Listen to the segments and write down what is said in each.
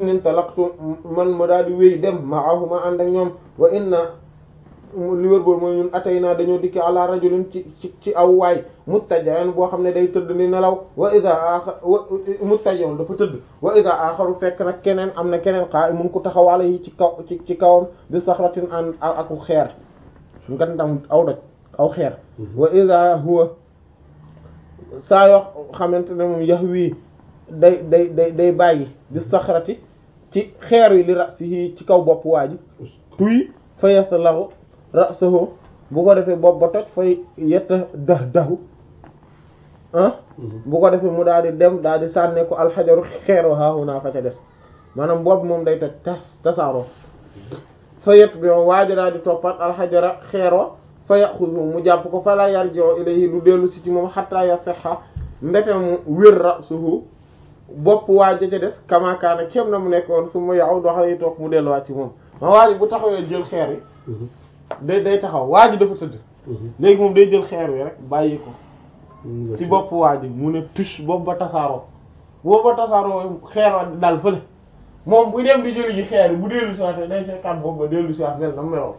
nin talaqtu man ma daal di wéy dem maahuma ànd ak ñoom wa inna li wër boor mooy ñun atay naa dañoo dikki ala rajulin ci ci ci aw waay muttajan boo xam ne day tëdd ni nelaw wa ida aaxar muttajan dafa tëdd wa ida aaxaru fekk nag keneen am na keneen xaa mun ko taxawala yi ci kaw ci ci kawam bi saxratin an aku xeer ngandam aw doj aw xeer wa ida huwa saa yoo xamante ne moom yax wii day day day day bàyyi bi saxrati ci xeer yi li rasihi ci kaw bopp waa ji tuy fa yastalahu ra'sahu bu ko defee bopp ba toj fay yetta dax daxu ah bu ko defee mu daal di dem daal di sànne ko alxajaru xeero haahu naa fa ca des maanaam bopp moom day toj tas tasaaroo fa yett bi waa ji daal di toppat alxajara xeero fa yaxuzu mu jàpp ko fa la yarji'u ilayhi lu dellu si ci moom xatta yasiha mbete mu wér ra'suhu bopp waa ja ca des kamakaana kem na mu nekkoon su ma yaw dox lay toog mu delluwaat ci moom ma waa ji bu taxawee jël xeer yi day day taxaw waa ji dafa tëdd léegi moom day jël xeer wi rek bàyyi ko ci bopp waa ji mu ne tush bopp ba tasaaroo bopp ba tasaaroo xeer wa dal fële moom bu dem di jëli ji xeer yi bu dellu si waat day fekkaat bopp ba dellu si waat mel na meloon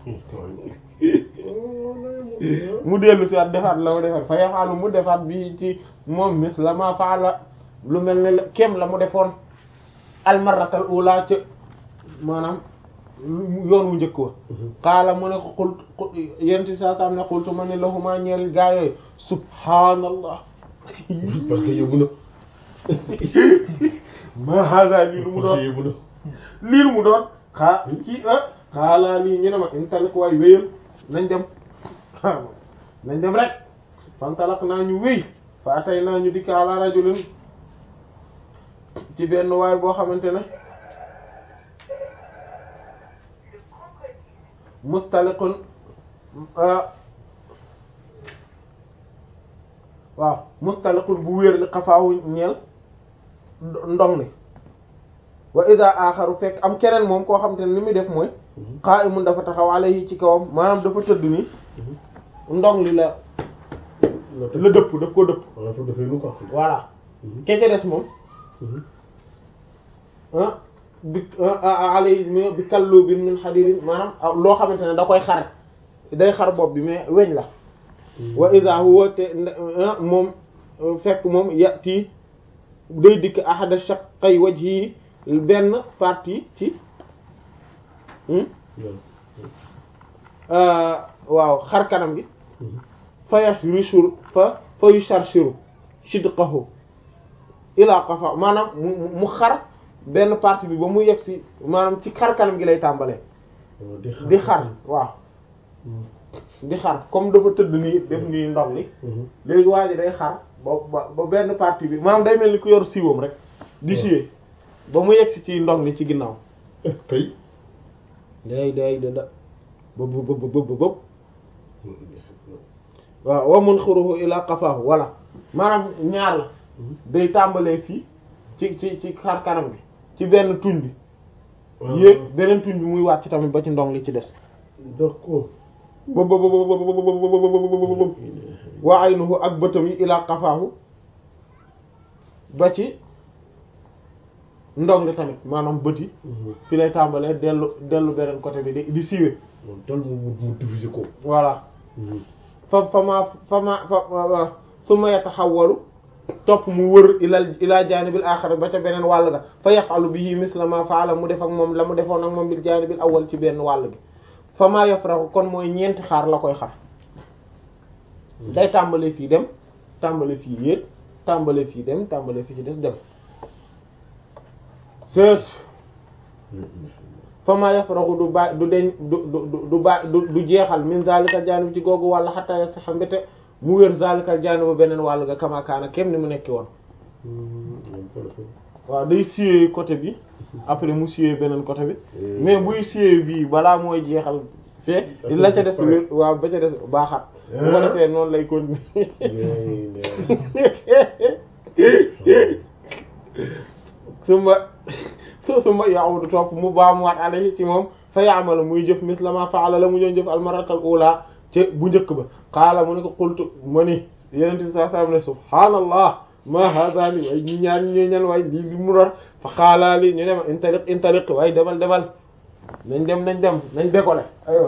mu dellu si waat defaat la mu defaat fa yafaalu mu defaat bi ci moom mis la ma faala lu mel ne kem la mu defoon almaratal ula ca maanaam yoon wu njëkk wa xaala mu ne ko xult yenti saa saam ne xultu ma ne lahuma ñeel gaa yooyu subhaanallah parce que yóbbu na ma hada lii lu mu doon yóbbu na lii lu mu doon xaa ci ah xaalaa lii ñu ne ma intalik waay wéyal nañ dem nañ dem rek fantalak naa ñu wéy fa atay naa ñu dikk ala rajulin ci benn waay boo xamante ne mustaliqun waaw mustaliqun bu wéer li xafaawu ñeel ndong li wa ida aaxaru fekk am keneen moom koo xamante ne li muy def mooy qa'imun dafa taxaw alayhi ci kawam maanaam dafa tëdd nii ndong li la la dëpp daf ko dëpp waaw foofu dafay lu ko wax voilà kece des moom ah bi alay bi kallu bi min hadidin maanaam loo xamante ne da koy xar day xar bopp bi mais weñ la wa ida huwa te moom fekk moom yati day dikk ahada shaqqay wajhi benn partie ci waaw xar kanam gi fa yashrishu fa fa yusharshiru shidqahu ila qafa maanaam mu mu xar benn partie bi ba mu yegg si maanaam ci xar kanam gi lay tàmbalee di xar waaw di xar comme dafa tëdd nii def nii ndox li léegi waa ji day xar ba ba benn partie bi maanaam day mel ni ku yor siwam rek di siyee ba mu yegg si ci ndox li ci ginnaaw kay day day da da bëb bëb bëb bëb waaw wa munxiruhu ila qafaahu voilà maanaam ñaar la day tàmbalee fii ci ci ci xar kanam bi ci benn tuñ bi yéeg beneen tuñ bi muy wàcc tamit ba ci ndong li ci des d'accord bëb bëb bëb wa aynuhu ak bëtam yi ila qafaahu ba ci ndong li tamit maanaam bët yi fi lay tàmbalee dellu dellu beneen côté bi di di siiwee moom tal mu mu diviser ko voilà fa fa ma fa ma fa su ma yataxawalu topp mu wër ilal ilaa jaanibil aaxar ba ca beneen wàll ga fa yafalu bihi misla ma faala mu def ak moom la mu defoon ak moom bil jaanibil awwal ci benn wàll gi fa maa yafraxu kon mooy ñeenti xaar la koy xar day tàmbale fii dem tàmbale fii yéeg tàmbale fii dem tàmbale fii ci des dem seet fa maa yafraxu du ba du deñ du du du ba du du jeexal min zalikal jaanib ci googu wàll xataa yasaxa mbete mu wér zalikal jaanib ba beneen wàll ga kamakaana kem ni mu nekki woon waaw day siyee côté bi après mu siyee beneen côté bi mais buy siyee bii balaa mooy jeexal fee la ca des wér waaw ba ca des baaxaat bu ko defee noonu lay continuer suma su suma ya'udu topp mu baamuwaat alayhi ci moom fa ya'malu muy jëf misla ma fa'ala la mu doon jëf almaratal ula ci bu njëkk ba qaala mu ne ko qultu ma ni yenente bi saa sallam ne subhaanallah ma hada li way ñi ñaar ñi ñan waay lii li mu doon fa qaala li ñu dem intaliq intaliq waaye demal demal nañ dem nañ dem nañ décoller aywa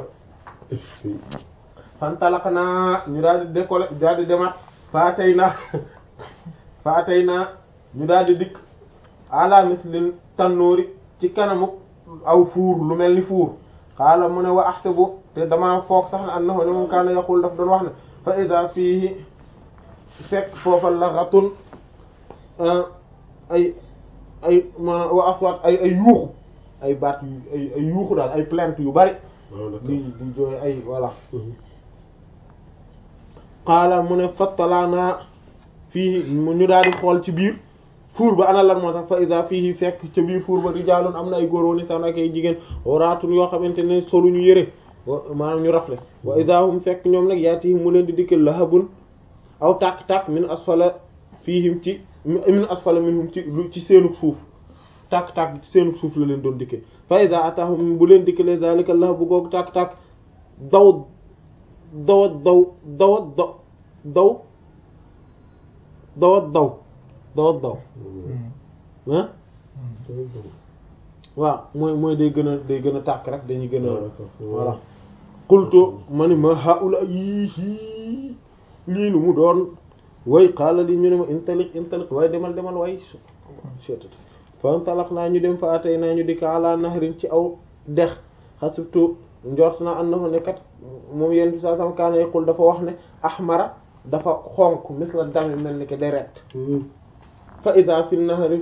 fantalaqnaa ñu daal di décoller daal di demaat fa atayna fa atayna ñu daal di dikk ala mislin tannuuri ci kanamu aw fuur lu mel ni fuur xaala mu ne wa ahsabu te dama foog sax ne annahu ne moom kaana yaqul daf doon wax ne fa ida fiihi fekk foofa laxatun ay ay ma wa aswat ay ay yuuxu ay baat yu ay ay yuuxu daal ay plainte yu bari di di jooy ay voilà xaala mu ne fattalaana fii ñu daal di xool ci biir fuur ba ana lan moo tax fa ida fii fekk ca biir fuur ba rijaalun am na ay góor woon saan ak ay jigéen waraatun yoo xamante ne solu ñu yëre maanaam ñu rafle wa ida hum fekk ñoom nag yaati mu leen di dikkal lahabun aw tàkk-tàkk min asfala fiihim ci min asfala minhum ci ci seenug suuf tàkk-tàkk ci seenug suuf la leen doon dikke fa ida atahum bu leen dikkalee zalika lahabu googu tàkk-tàkk daw dawat daw dawat daw daw dawat daw dawat daw ah waaw mooy mooy day gën a day gën a tàkk rek dañuy gën a voilà qultu ma ni ma haula yii lii lu mu doon way xaala li ñu ne ma intaliq intaliq waaye demal demal way cettat fa intalaq naa ñu dem fa atay naa ñu di ka ala nahrin ci aw dex xasibtu njort naa annahu ne kat moom yéen bi saa sam kaana yaqul dafa wax ne ahmara dafa xonk misla dami mel ni ke deret fa ida fi nahri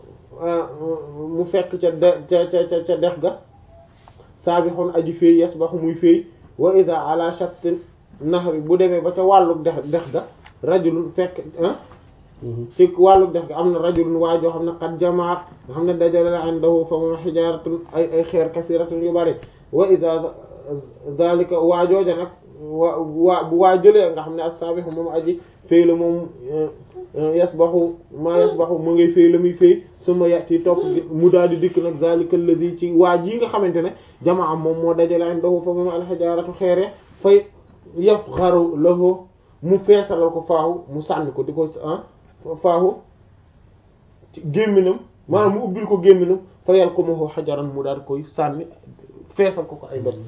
mu fekk ca de ca ca ca dex ga saabixun aji féey yasbaxu muy féey wa ida ala shattin nahri bu demee ba ca wàllu dex dex ga rajulun fekk ci wàllu dex ga am na rajulun waa joo xam ne qad jamaat nga xam ne dajale la indahu fa moom xijaaratun ay ay xeer kasiratun yu bari wa ida zalika waa jooja nag waa waa bu waa jëlee nga xam ne as-saabixu moom aji féey la moom yasbaxu maa yasbaxu mu ngay féey la muy féey suma yati topp mu daal di dikk nag zalika alladhi ci waa ji nga xamante ne jamaa moom moo dajale indahu fa moom alxijaaratu xeere fay yafxaru lahu mu feesalal ko faahu mu sànni ko di ko faahu ci gémminam maanaam mu ubbil ko gémminam fa yalqumahu xajaran mu daal koy sànni feesal ko ko ay dot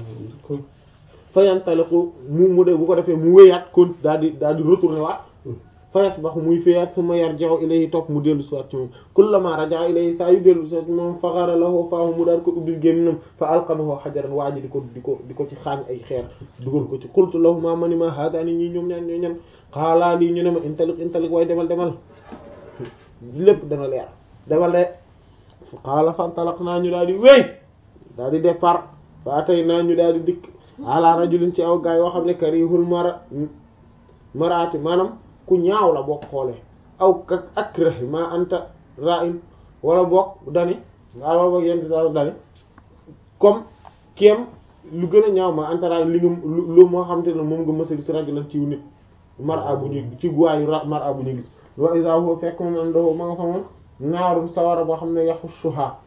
fa yantaliqu mu mu de bu ko defee mu wéyaat kon daal di daal di retourné waat fa yasbaxu muy féyaat summa yarji'u ilayhi topp mu dellu siwaat ci moom kullama raja'a ilayhi saa yu dellu siwaat ci moom faghara lahu faahu mu daal ko ubbil gémminam fa alqamahu xajaran waa ji di ko di ko di ko ci xaañ ay xeer dugal ko ci qultu lahu ma mani ma haadaani ñii ñoom ñaan ñoo ñan xaalaa lii ñu ne ma intaliq intaliq waaye demal demal lépp dana leer demal de xaala fantalaq naa ñu daal di wéy daal di départ fa atay naa ñu daal di dikk ala rajulin ci aw gaa yoo xam ne karihul mara maraati maanaam ku ñaaw la boo xoolee aw ka akrahi ma anta ra'in wala bokk dani nga wala boog yent sa dani comme kem lu gën a ñaaw ma anta ra'in li nga lu moo xam te ne moom nga mësa gis rajulan ci nit mara bu ñu ci waayu mara bu ñu gis wa iza huwa fekk moom am doo ma nga fa moom naarum sawara boo xam ne yaxu shuha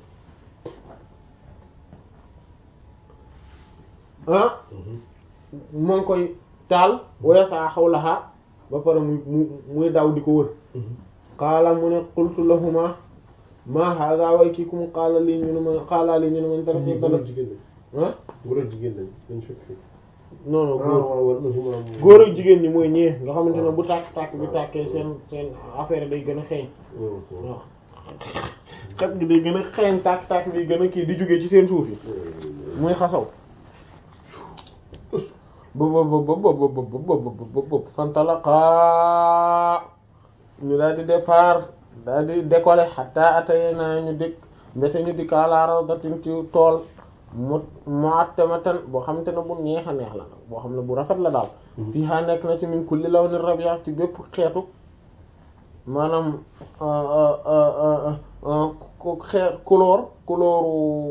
ah moo ngi koy taal waya saa xawlaha ba pare muy mu muy daw di ko wër qaala mu ne qultu lahuma ma hada way kii ku mu qaala lii ñu ne ma qaala lii ñu ne ma tara fi tala ah góor ak jigéen lañ dañ fekk fii non non ah góor waaw waaw waaw góor ak jigéen ñi mooy ñee nga xamante ne bu tàkk tàkk bi tàkkee seen seen affaire day gën a xeeñ waaw xet gi day gën a xeeñ tàkk tàkk bi gën a kii di jógee ci seen suuf yi muy xasaw bob bob bob bob bob bob bob fantalaqa ñu daal di départ daal di décoller hatta atayna ñu dikk mbete ñu dikk ala rawdatin ci tool mu mu'tamatan boo xamante ne bu neex a neex la boo xam ne bu rafet la daal fii ha nekk na ci min kulli lawni rabi'a ci bépp xeetu maanaam ku xeet couleur couleur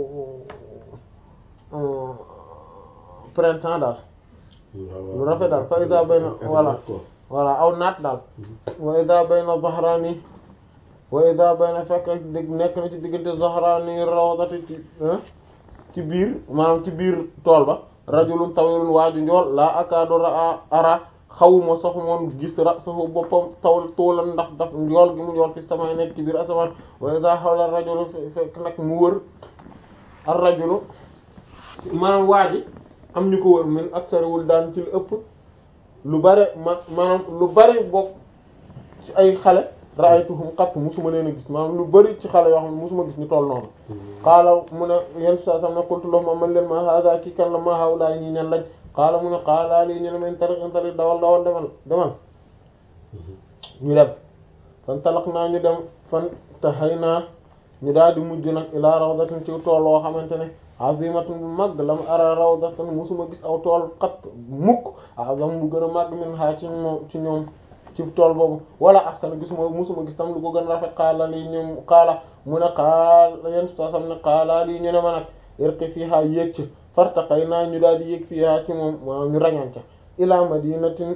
printemps daal lu rafet daal fa ida bayna voilà voilà aw naat daal wa ida bayna zahrani wa ida bayna fekk dég nekk na ci diggante zahrani rawdati ci ci biir maanaam ci biir tool ba rajulun tawilun waaju njool laa akaadu ra ara xawuma sax moom gis rasahu boppam tawl toolan ndax daf yool gi mu yool fi sama nekk ci biir asamaan wa iza hawla rajulu fekk nag mu wër ar rajulu maanaam waa ji am ñu ko wër min aksariwul daan ci lu ëpp lu bare ma maanaam lu bare bokk ci ay xale ra'aytuhum qat musuma leen a gis maanaam lu bari ci xale yoo xam ne musuma gis ñu toll noonu qaala mu ne yenn saa sam ne qultu lahum man leen ma hada kii kan la ma hawla ñi ñan lañ qaala mu ne qaala lii ñu ne men tariq in tariq dawal dawal demal demal ñu dem fan talaq naa ñu dem fan taxay naa ñu daal di mujj nag ilaa rawdatin ci tool woo xamante ne azimatun bu mag lam ara rawdatan musuma gis aw tool xat mukk azam bu gën a màgg min ha ci moom ci ñoom ci tool boobu wala ahsana gisuma musuma gis tam lu ko gën a rafet xaala lii ñoom xaala mu ne xaala yéen soo sam ne xaala lii ñu ne ma nag irqi fiha yéeg ci fartaqay naa ñu daal di yéeg fiha ci moom maa ñu rañan ca ila madinatin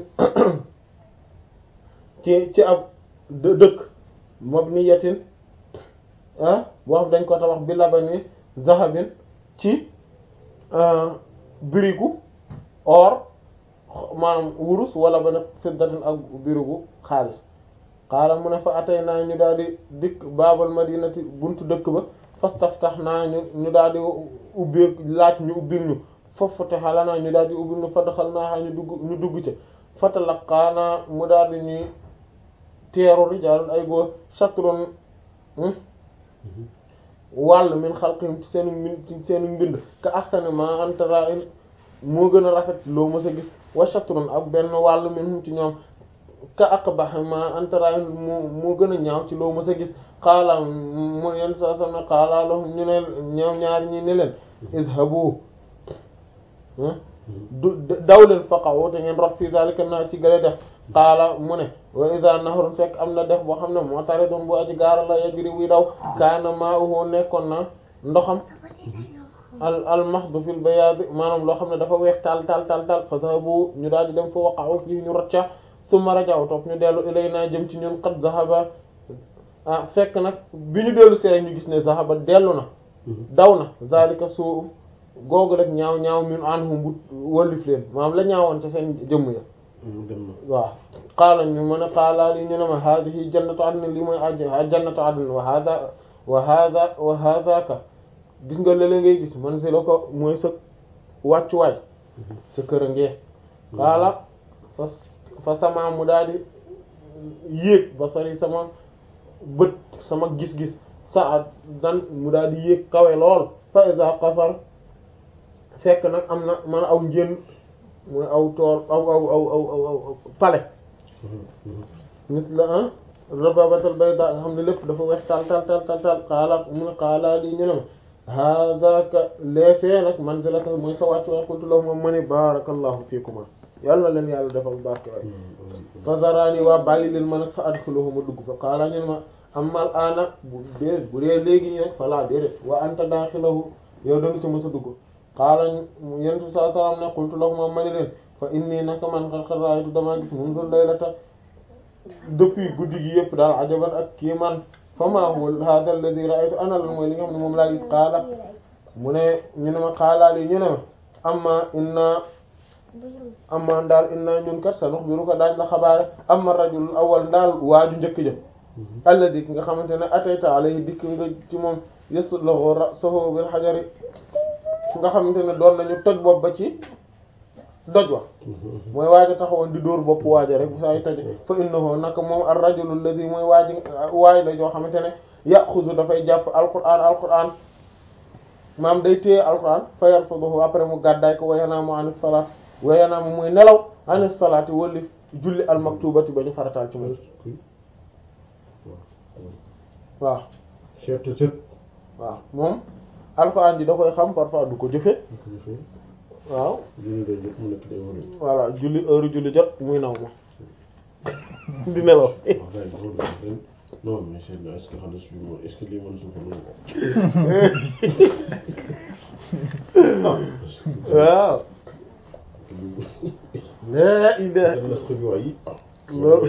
ci ci ab dëkk mabniyatin ah boo xam dañ ko tabax bi labani zahabin ci birigu or maanaam wurus wala ba nag fiddatin ak birigu xaalis xaala mu ne fa atay naa ñu daal di dikk baabal madinati buntu dëkk ba fastaftax naa ñu ñu daal di ubbi laaj ñu ubbil ñu foofu te xala naa ñu daal di ubbil ñu fa daxal naa ñu dugg ñu dugg ca fatalaqaanaa mu daal di ñuy teeru rijaalun ay góor shatrun wàll min xalqihim ci seenu mbind ci seenu mbind ka ahsani ma anta ra'in moo gën a rafet loo mës a gis wa shatrun ak benn wàll minhum ci ñoom ka aqbah ma anta ra'in moo moo gën a ñaaw ci loo mës a gis xaala mu yenn saa sam ne xaala lahum ñu ne ñoom ñaar ñi ne leen idhabu du daw leen faqaw te ngeen rot fii zalika naa ci gële def xaala mu ne wa iza nahrun fekk am na def boo xam ne moo tare doon bu aji gaara la yajri buy daw kaana ma'uhu nekkoon na ndoxam al al mahdu fil bayaad maanaam loo xam ne dafa weex tal tal tal tal fa zahabu ñu daal di dem fa waqa'u fii ñu rocca summa rajaw topp ñu dellu ilayna jëm ci ñun qad zahaba ah fekk nag bi ñu dellu see ñu gis ne zahaba dellu na daw na zalika suu googu rek ñaaw ñaaw min anhum bu wallif leen maanaam la ñaawoon ca seen jëmm ya waaw qaala ñu mën a qaala li ñu ne ma hadihi jannatu adn li mooy a jannatu adn wa hada wa hada wa hadaka gis nga lële ngay gis man si la ko mooy sa wàccuwaay sa kër a ngee qaala fa fa sama mu daal di yéeg ba sori sama bët sama gis-gis sa at dan mu daal di yéeg kawe lool fa iza qasar fekk nag am na man aw njën mooy aw tool aw aw aw aw aw pale nit la ah rababatal bayda nga xam ne lépp dafa weex tal tal tal tal tal xaala mu ne xaala lii ñu ne ma hadaka leefee nag manzilaka mooy sa wàccu waay qultu lahu moom ma ni barakallahu fiikuma yàlla na leen yàlla defal barke waay fa zarani waa bàyyi leen ma nag fa adxuluhu ma dugg fa xaala ñu ne ma amal ana bu dee bu dee léegi ñi rek fa laa déedéet wa anta daaxilahu yow da nga ci mës a dugg xaala yentu saa salaam ne qultu lahum moom ma ni leen fa inni naka man xar xar raaytu damaa gis mundu laylata depuis guddi gi yëpp daal ajaban ak kii man fa ma huwa hada alladhi ra'aytu ana lan mooy li nga xam ne moom laa gis xaala mu ne ñu ne ma xaalaa lii ñu ne ma amma inna amma daal inna ñun kat sa nuxbiru ko daaj la xabaare amma rajul awal daal waaju njëkk jëm alladi ki nga xamante ne atayta alayhi dikk nga ci moom yasluhu ra'sahu bil hajari nga xamante ne doon nañu toj bopp ba ci doj wa mooy waaja taxawoon di dóor bopp waaja rek bu saa yu toje fa innahu naka moom ar rajulu alladhi mooy waaji waay la joo xamante ne yaxuzu dafay jàpp alquran alquran maam day téye alquran fa yarfuduhu après mu gàddaay ko wayanaamu anis salaat wayanaamu muy nelaw anis salaati wallif julli almaktubati ba ñu farataal ci moom waaw waaw moom alquran ji da koy xam parfois du ko jëfe waaw voilà julli heure julli jot muy naw ma di nelaw non mais c'est est-ce que xaalis bi moom est-ce que lii mën suuf waaw la ida loolu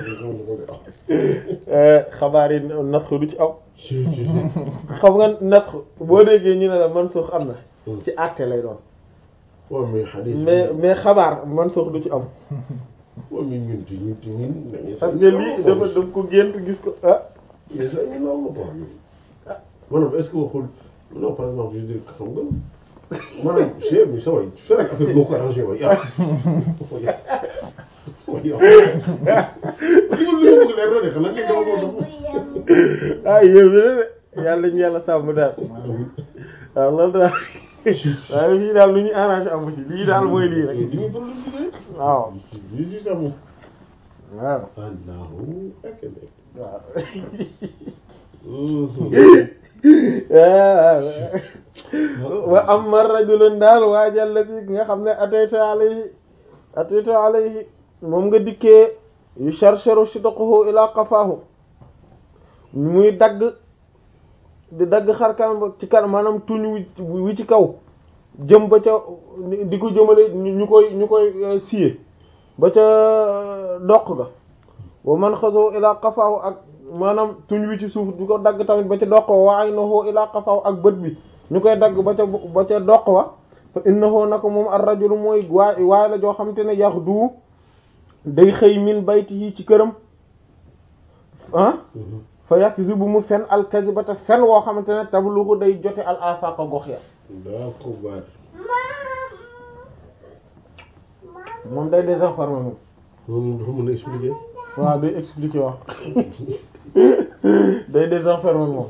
xabaar yi nasxu du ci am xam nga nasxu boo déggee ñu ne la mansuux am na ci àtte lay doon waaw mais xadis mais mais xabaar mansuux du ci am waaw mais ñun ci ñun ci ñun. parce que lii dafa daf ko gént gis ko ah mais ça ñu naaw la quoi. maanaam est-ce que waxul non par exemple je dis xam nga maanaam chef bi sa waay sa affaire bi moo ko arrangé waay ah. waay yow. li ma bëgg leer na de xanaa ngeen dama ko dox. ah yéen bi de yàlla ñu yàlla sàmm daal waaw loolu daal waaye fii daal lu ñu arrangé amu ci lii daal mooy lii rek li muy problème bi de. waaw lii si sa moom. waaw Allahu akbar. waaw Mhm. wa amma rajulun daal waajal la bi nga xam ne atayta alayhi atayta alayhi moom nga dikkee yu sharsharu shidquhu ila qafahu muy dagg di dagg xar kanam ba ci kanam maanaam tuñ wi wi ci kaw jëm ba ca di ko jëmale ñu koy ñu koy siye ba ca doq ga wa man xasoo ila qafahu ak maanaam tuñ wi ci suuf di ko dagg tamit ba ca doq wa wa aynahu ila qafahu ak bët bi ñu koy dagg ba ca ba ca doq wa fa innahu nako moom ar rajulu mooy waay waay la joo xam te ne yax du day xëy min baytihi ci këram ah fa yakzibu mu fen al kadibata fen woo xamante ne tablugu day jote al afaqa gox ya D'accord. moom day désinformé moom moom dafa mën a expliquer. waaw day expliquer wax day désinformé moom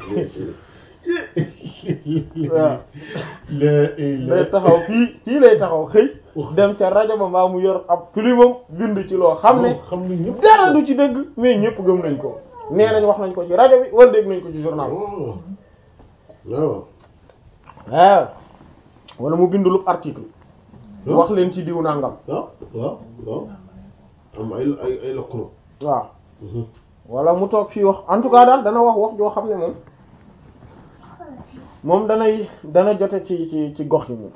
waaw day taxaw fii fii lay taxaw xëy dem ca rajo ba mbaa mu yor ab plumam bind ci loo xam ne xam ne ñëpp. dara du ci dëgg mais ñëpp gëm nañ ko nee nañ wax nañ ko ci rajo bi wala dégg nañ ko ci journal waaw. waaw. waaw wala mu bind lu article wax leen ci diw nangam waaw waaw waaw. am ay ay ay lëkkaloo. waaw wala mu toog fii wax en tout cas daal dana wax wax joo xam ne moom moom danay dana jote ci ci ci gox yi moom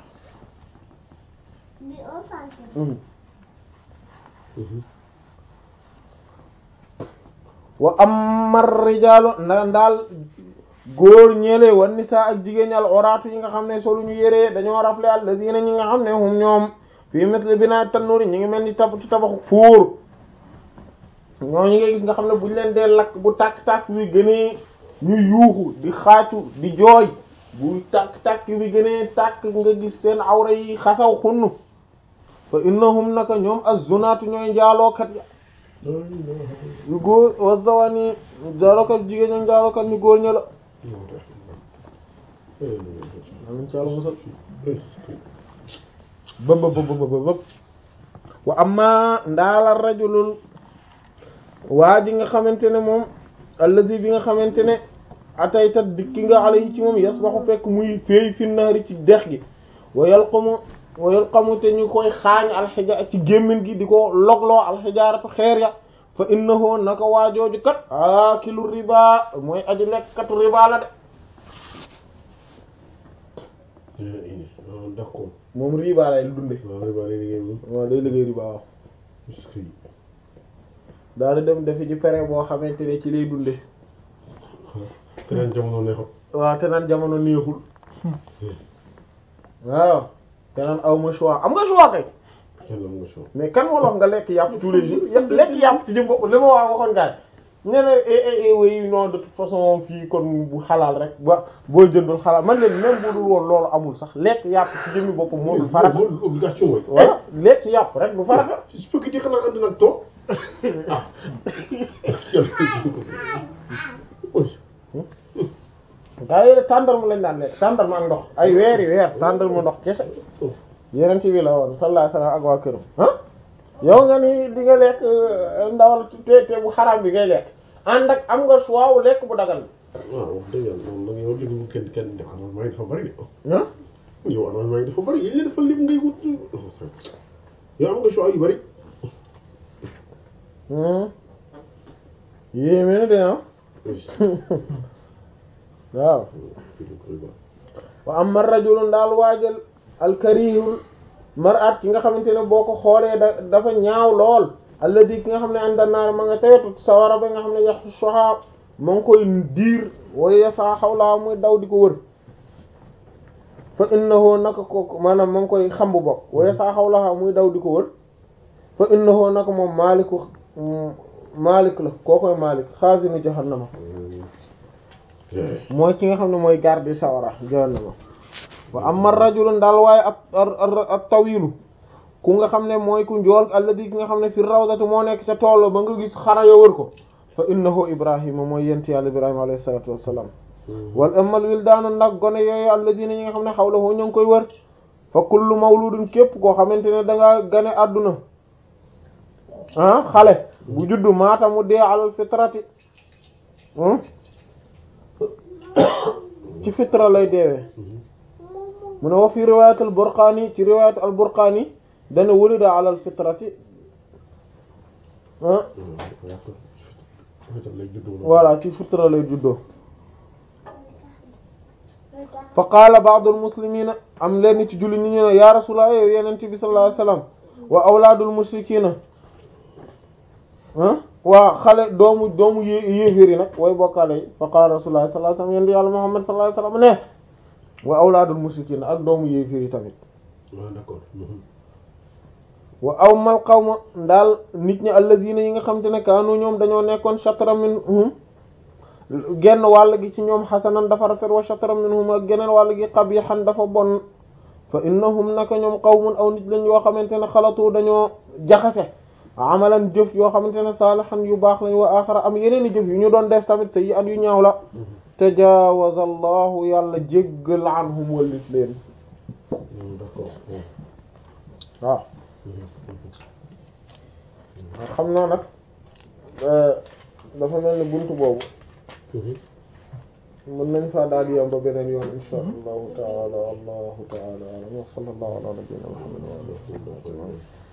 wa amma rijaalu nda ndaal góor ñeele wan nisaa ak jigéen ñi al oraatu yi nga xam ne solu ñu yéree dañoo rafle alladina ñi nga xam ne hum ñoom fii misli binaa tannuuri ñi ngi mel ni tab ci tabaxu fuur ñoo ñi nga gis nga xam ne buñ leen dee lakk bu tàkk-tàkk bi gënee ñu yuuxu di xaacu di jooy bu tàkk-tàkk bi gënee tàkk nga gis seen awra yi xasaw xunn fa innahum naka ñoom az-zunaatu ñooy njaalookat ya ñu góor wa zawani njaalookat jigéen ña njaalookat ñu góor ña la amin ci Yàlla musal bëb bëb bëb bëb bëb wa amma ndaala rajulul waa ji nga xamante ne moom allazi bi nga xamante ne atayta dikki nga alayhi ci moom yasbaxu fekk muy féey fi naari ci dex gi wa yalqamu wa yalqamu te ñu koy xaañ alxija ci gémmin gi di ko logloo alxijaaratu xeer ya fa innahu naka waajooju kat aakilu riba mooy aji lekkatu riba la de d'accord. moom riba lay dunde waaw riba lay liggéey moom. waaw day liggéey riba waaw est-ce que daal di dem defi ci pere boo xamante ne ci lay dunde keneen jamono neexut. waaw te naan jamono neexul waaw te naan aw ma choix am nga choix kay kenn am nga choix. mais kan moo la wax nga lekk yàpp tous les jours yàpp lekk yàpp ci jëm bopp li ma wax waxoon gaay nee na eh eh oui non de toute façon fii kon bu xalaal rek ba boo jëndul xalaal man leen même bu dul woon loolu amul sax lekk yàpp ci jëmmi boppam moo dul farata loolu obligation mooy. voilà lekk yàpp rek du farata spaghetti xanaa ànd nag toog ah. gaa yi tàndarma lañ daan lekk tàndarma ak ndox ay weeri weer tàndarma ndox kese yeneen ci bi la woon sallallahu alayhi wasallam ak waa këram ah yow nga ni di nga lekk ndawal te te bu xaraam bi ngay lekk ànd ak am nga choix wu lekk bu dagal waaw wax dëgg yàlla moom nag yow li mu kenn kenn def arrangement yi dafa bari de. bi ah yow arrangement yi dafa bari yéen dafa lim ngay wut. yow am nga choix yu bari. yéeme na de ah waaw wa amma rajulun daal waajal alkarihul mar'at ki nga xamante ne boo ko xoolee da dafa ñaaw lool alladi ki nga xam ne ànda naar ma nga tewetu sawara ba nga xam ne yax soxaa ma ngi koy diir waya saa xawlaa muy daw di ko wër fa innahu naka ko maanaam ma ngi koy xambu bokk waya saa xawlaa muy daw di ko wër fa innahu naka moom maaliku maalik la koo koy maalik xaasinu jahannama mooy ki nga xam ne mooy garde sawara jahannama wa amma rajulun daal waaye ab ab tawilu ku nga xam ne mooy ku njool alladi ki nga xam ne fi rawdati moo nekk ca tool ba nga gis xara yo wër ko fa innahu ibrahima mooy yent yàlla ibrahima alayhi salatu wassalam wal amal wildaanu nag gone yooyu alladina ñi nga xam ne xawlahu ñu ngi koy wër fa kullu mawludun képp koo xamante ne da ngaa gane àdduna ah xale bu juddu maata mu dee alal fitrati ci fitra lay deewee mu ne wa fi riwayat al burqani ci riwayat al burqani dana wulida alal fitrati ah voilà ci fitra lay juddoo fa qaala ba'dul muslimina am leen ci julli ñi ñu ne ya rasulullah yow yeneen bi sallallahu alayhi wasallam wa awlaadul mushrikina ah waa xale doomu doomu yé yéeféer yi nag way bokkaale yi fa qaala rasulullah sallallahu alayhi wasallam yéen di yàlla muhammad sallallahu alayhi wasallam ne wa awlaadul mushrikina ak doomu yéeféer yi tamit d'accord wa awmal qawma ndaal nit ñi alladina yi nga xam te ne kaanu ñoom dañoo nekkoon shatra minhum genn wàll gi ci ñoom xasanan dafa rafet wa shatra minhum ak geneen wàll gi qabihan dafa bon fa innahum naka ñoom qawmun aw nit lañ yoo xamante ne xalatu dañoo jaxase amalan jëf yoo xamante ne saalihan yu baax lañ wa axara am yeneen i jëf yu ñu doon def tamit sa yi at yu ñaaw la tajaawaza allahu yàlla jéggal anhum wallit leen d'accord waaw xam naa nag dafa mel ni buntu boobu mën nañ faa daal di yam ba beneen yoon insha allahu taala allahu taala alam wa sallallahu ala nabiyyina muhammad wa alihi wa sahbihi